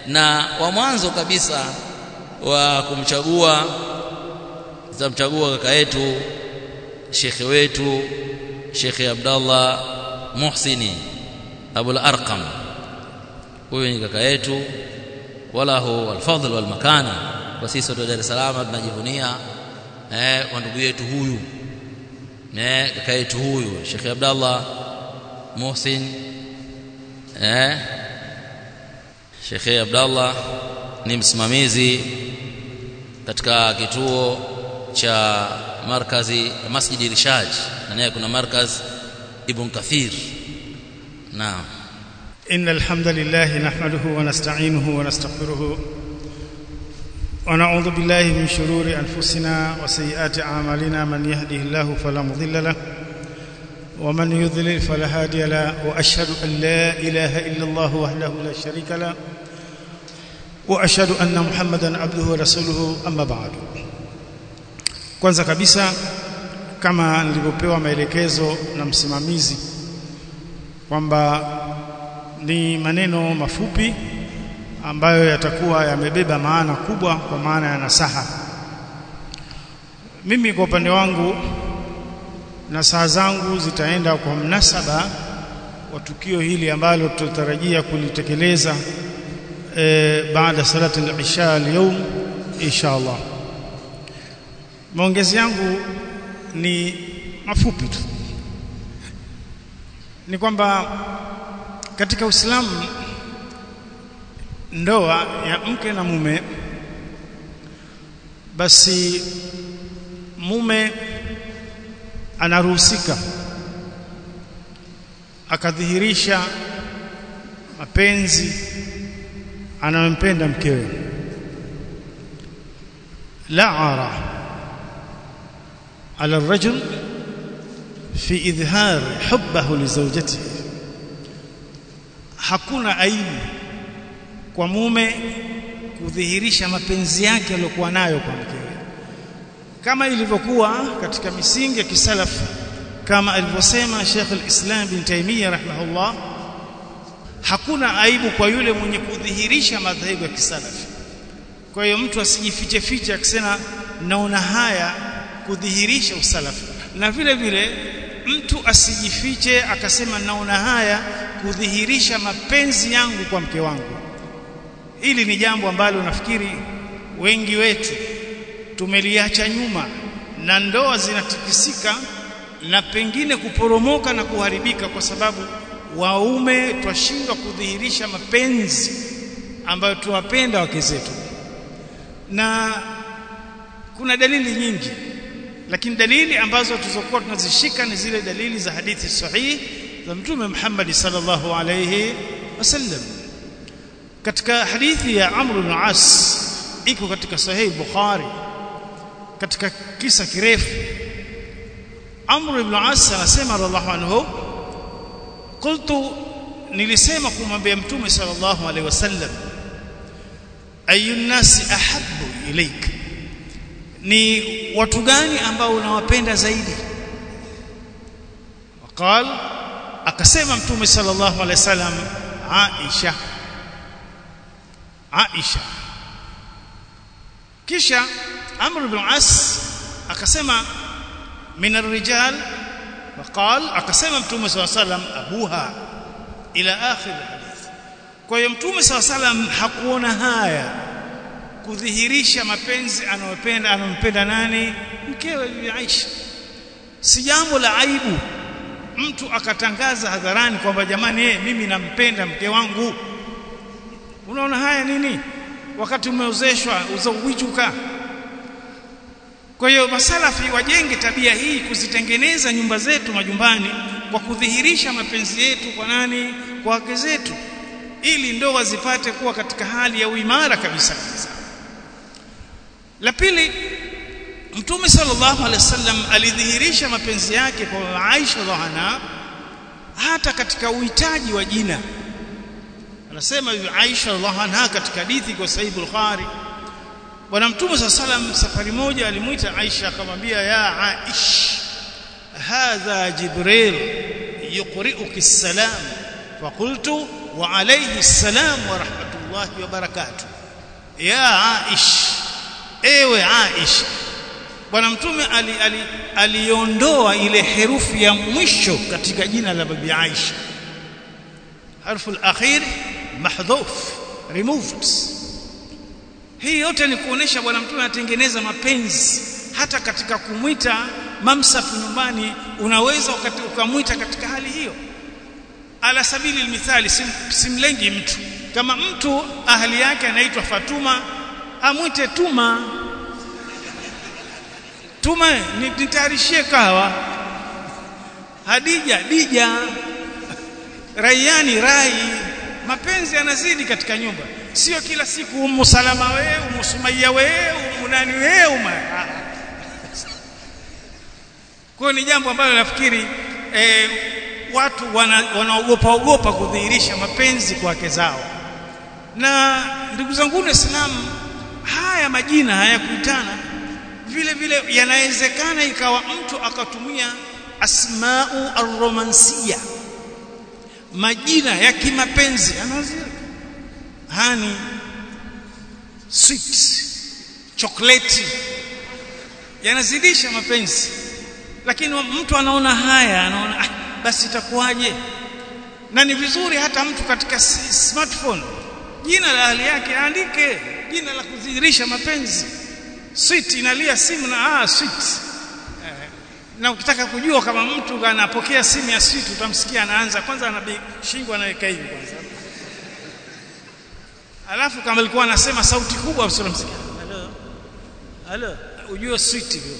na wa mwanzo kabisa wa kumchagua tutamchagua kaka yetu shekhe wetu shekhe Abdallah Muhsini Abul Arqam huyu ni kaka yetu wala hu alfadhl wal makana kwa sisi wa Dar es Salaam tunajivunia eh kwa ndugu yetu huyu eh kaka yetu huyu Sheikh Abdallah Muhsin eh Sheikh Abdallah ni msimamizi katika kituo cha markazi Masjid Irshad na naye kuna markaz Ibn Kathir naam إن الحمد لله نحمده ونستعينه ونستغفره ونعوذ بالله من شرور أنفسنا وسيئات أعمالنا من يهده الله فلا مضل له ومن يضلل فلا هادي له وأشهد أن لا إله إلا الله وحده لا شريك له وأشهد أن محمدا عبده ورسوله أما بعد kwanza kabisa kama nilivyopewa maelekezo na msimamizi kwamba ni maneno mafupi ambayo yatakuwa yamebeba maana kubwa kwa maana ya nasaha mimi kwa upande wangu nasaha zangu zitaenda kwa mnasaba wa tukio hili ambalo tutatarajia kulitekeleza e, baada salati al-isha leo insha Allah maongezi yangu ni mafupi tu ni kwamba katika Uislamu ndoa ya mke na mume basi mume anaruhusika akadhihirisha mapenzi anayompenda mkewe la ara ala الرجل في إظهار حبه لزوجته hakuna aibu kwa mume kudhihirisha mapenzi yake aliyokuwa nayo kwa mkewe kama ilivyokuwa katika misingi ya kisalafu kama alivyosema Sheikh al-Islam bin Taymiyyah rahimahullah hakuna aibu kwa yule mwenye kudhihirisha madhehebu ya kisalafi kwa hiyo mtu asijifiche fiche akisema naona haya kudhihirisha usalafi na vile vile mtu asijifiche akasema naona haya kudhihirisha mapenzi yangu kwa mke wangu hili ni jambo ambalo nafikiri wengi wetu tumeliacha nyuma na ndoa zinatikisika na pengine kuporomoka na kuharibika kwa sababu waume twashindwa kudhihirisha mapenzi ambayo tuwapenda wake zetu na kuna dalili nyingi lakini dalili ambazo tulizokuwa tunazishika ni zile dalili za hadithi sahihi za mtume Muhammad sallallahu alayhi wasallam katika hadithi ya Amr ibn As iko katika sahihi Bukhari katika kisa kirefu Amr ibn As anasema radhiallahu anhu qultu nilisema kumwambia mtume sallallahu alayhi wasallam ayun nasi ahabbu ilaika ni watu gani ambao unawapenda zaidi waqal akasema mtume sallallahu alaihi wasallam Aisha Aisha kisha Amr ibn As akasema min ar-rijal waqal akasema mtume sallallahu alaihi wasallam abuha ila akhir hadith kwa hiyo mtume sallallahu alaihi wasallam hakuona haya kudhihirisha mapenzi anayopenda anampenda nani mkewe bibi Aisha si jambo la aibu mtu akatangaza hadharani kwamba jamani eh mimi nampenda mke wangu unaona haya nini wakati umeozeshwa uzawijuka kwa hiyo masalafi wajenge tabia hii kuzitengeneza nyumba zetu majumbani kwa kudhihirisha mapenzi yetu kwa nani kwa wake zetu ili ndoa zipate kuwa katika hali ya uimara kabisa kabisa la pili Mtume sallallahu alaihi wasallam alidhihirisha mapenzi yake kwa Aisha radhiallahu hata katika uhitaji wa jina. Anasema hivi Aisha radhiallahu anha katika hadithi kwa Sahih Bukhari. Bwana Mtume sallallahu alaihi wasallam safari moja alimuita Aisha akamwambia ya Aish hadha Jibril yuqri'uki salam faqultu wa alayhi salam wa rahmatullah rahmatullahi wa barakatuh ya Aish ewe Aish bwana mtume aliondoa ali, ali ile herufi ya mwisho katika jina la bibi Aisha harfu al-akhir mahdhuf removed hii yote ni kuonesha bwana mtume anatengeneza mapenzi hata katika kumwita mamsafu nyumbani unaweza ukamwita katika hali hiyo ala sabili almithali sim, simlengi mtu kama mtu ahli yake anaitwa Fatuma amwite Tuma Tuma nitayarishie kahawa Hadija Dija Rayani Rai mapenzi yanazidi katika nyumba sio kila siku umu salama we umu sumaiya we umu nani we umu kwa ni jambo ambalo nafikiri eh, watu wanaogopa wana ogopa kudhihirisha mapenzi kwa wake zao na ndugu zangu waislamu haya majina hayakuitana vile vile yanawezekana ikawa mtu akatumia asmau arromansia majina ya kimapenzi anazia hani sweet chocolate yanazidisha mapenzi lakini mtu anaona haya anaona ah, basi itakuwaje na ni vizuri hata mtu katika smartphone jina la hali yake aandike jina la kudhihirisha mapenzi sweet inalia simu na ah sweet eh, na ukitaka kujua kama mtu anapokea simu ya sweet utamsikia anaanza kwanza ana shingo anaweka hivi kwanza alafu kama alikuwa anasema sauti kubwa usinomsikia hello hello ujue sweet hivyo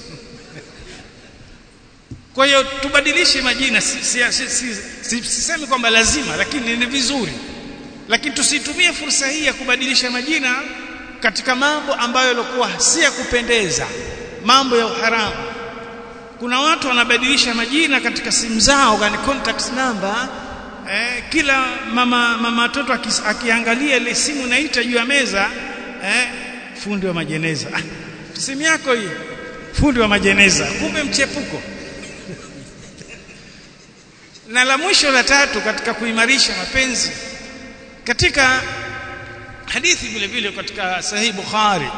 kwa hiyo tubadilishe majina sisemi si, si, si, si, si, kwamba lazima lakini ni vizuri lakini tusitumie fursa hii ya kubadilisha majina katika mambo ambayo yalikuwa si ya kupendeza mambo ya uharamu kuna watu wanabadilisha majina katika simu zao yani contact number eh, kila mama mama watoto akiangalia ile simu naita juu ya meza eh, fundi wa majeneza ah, simu yako hii fundi wa majeneza kumbe mchepuko na la mwisho la tatu katika kuimarisha mapenzi katika hadithi vile vile katika sahih bukhari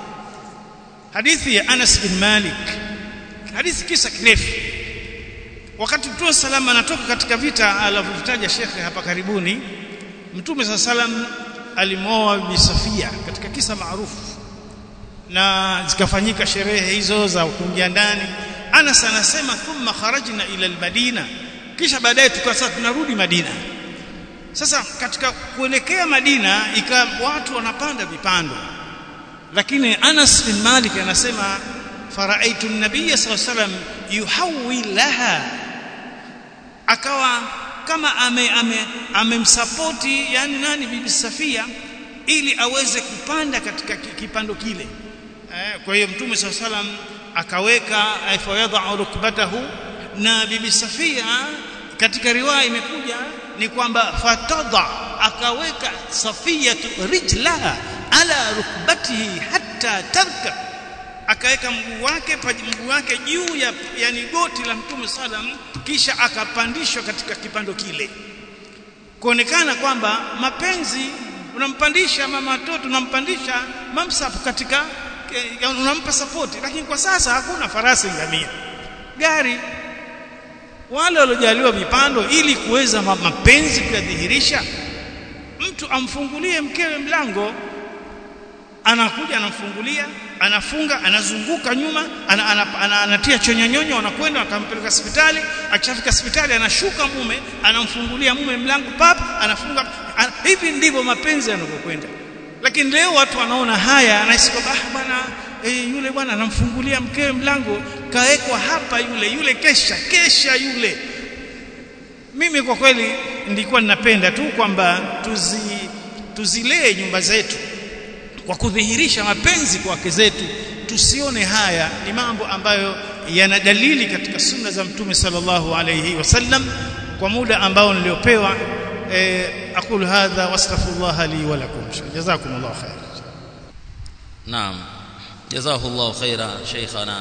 hadithi ya Anas bin Malik hadithi kisa kirefu wakati Mtume salama anatoka katika vita alivyovitaja shekhe hapa karibuni Mtume sa salam alimoa Bi Safia katika kisa maarufu na zikafanyika sherehe hizo za kuingia ndani Anas anasema thumma kharajna ila almadina kisha baadaye tukawa sasa tunarudi Madina sasa katika kuelekea Madina ikawa watu wanapanda vipando lakini Anas bin Malik anasema faraitu an-nabiy sallallahu alayhi wasallam yuhawwi laha akawa kama ame amemsapoti ame yani nani bibi Safia ili aweze kupanda katika kipando kile eh, kwa hiyo mtume sallallahu alayhi wasallam akaweka fayadha rukbatahu na bibi Safia katika riwaya imekuja ni kwamba fatadha akaweka safiyatu rijlaha ala rukbatihi hatta tarka akaweka mguu wake mguu wake juu ya yani goti la mtume salam kisha akapandishwa katika kipando kile kuonekana kwamba mapenzi unampandisha mama watoto unampandisha mamsafu katika unampa sapoti lakini kwa sasa hakuna farasi ngamia gari wale waliojaliwa vipando ili kuweza mapenzi kuyadhihirisha mtu amfungulie mkewe mlango anakuja anamfungulia anafunga anazunguka nyuma ana, ana, ana, anatia chonyonyonyo anakwenda akampeleka hospitali akishafika hospitali anashuka mume anamfungulia mume mlango pap anafunga an, hivi ndivyo mapenzi yanavyokwenda lakini leo watu wanaona haya anahisi kwamba ah bwana e, yule bwana anamfungulia mkewe mlango kawekwa hapa yule yule kesha kesha yule mimi kwa kweli nilikuwa ninapenda tu kwamba tuzi tuzilee nyumba zetu kwa kudhihirisha mapenzi kwa wake zetu tusione haya ni mambo ambayo yana dalili katika sunna za mtume sallallahu alayhi wasallam kwa muda ambao niliopewa eh, aqulu hadha wastaghfirullah li wa lakum jazakumullahu khair naam jazakallahu khaira sheikhana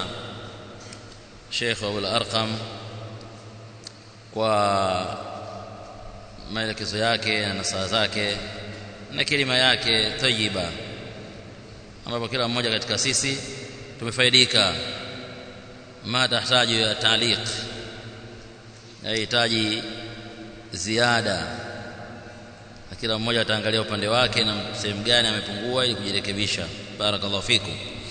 Sheikh Abul Arqam kwa maelekezo yake na nasaha zake na kilima yake tayyiba ambapo kila mmoja katika sisi tumefaidika ma tahitaji ya taaliq yahitaji ziada na kila mmoja ataangalia upande wake na sehemu gani amepungua ili kujirekebisha barakallahu fikum